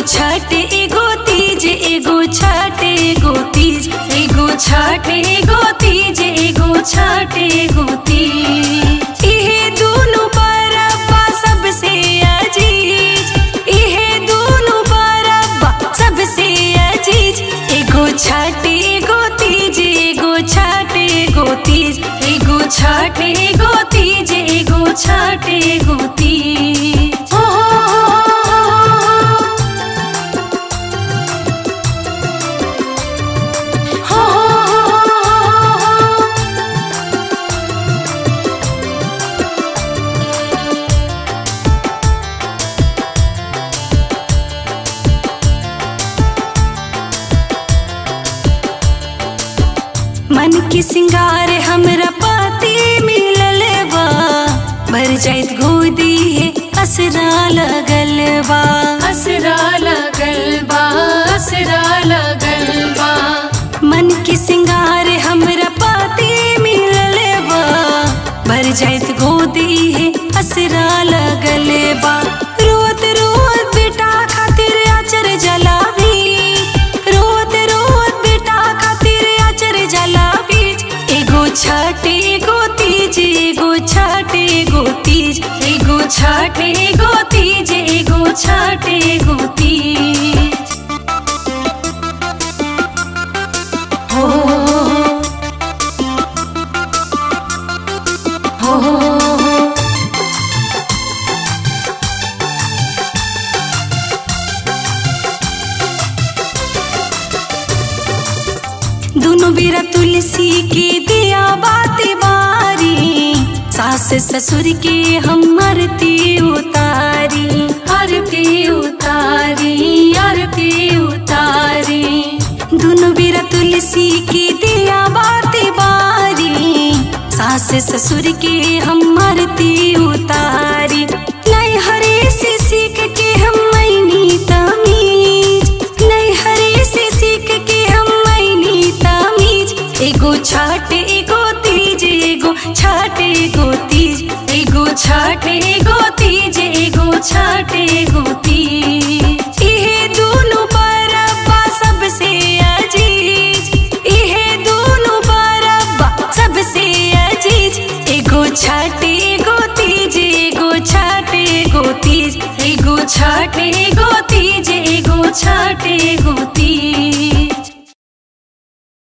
छठ एगो तीज एगो छठ एगो तीज एगो छठ एगो तीज एगो छठ एगो तीज इहे दुनु बरब्बा सबसे अजीज इहे दुनु बरब्बा सबसे अजीज एगो छठ एगो तीज एगो छठ एगो तीज एगो छठ एगो तीज एगो छठ एगो तीज हो हो हो मन की सिंगार हमरा पाती मिलल बा भर जाइत गोदी है असरा लगल बा असरा लगल बा असरा लगल बा मन की सिंगार हमरा पाती मिलल बा भर जाइत गोदी है असरा लगल बा रोत रोत बेटा खातिर आचर जलाबी रोत रोत बेटा खातिर आचर जलाबी एगो छठ एगो तीज एगो छठ एगो तीज एगो छठ एगो तीज एगो छठ एगो तीज हो हो हो दोनों बेरा तुलसी के दिया बाती बारी सास ससुर के हम आरती उतारी आरती उतारी आरती उतारी दोनों बेरा तुलसी के दिया बाती बारी सास ससुर के हम आरती उतारी नहीं हरे से सीख के हम मैनी तमीज नहीं हरे से सीख के हम मैनी तमीज एगो छठ एगो तीज एगो छठ एगो तीज एगो छठ एगो तीज एगो छठ एगो तीज इहे दुनु बरब्बा सबसे अजीज इहे दुनु बरब्बा सबसे अजीज एगो छठ एगो तीज एगो छठ एगो तीज एगो छठ एगो तीज एगो छठ एगो तीज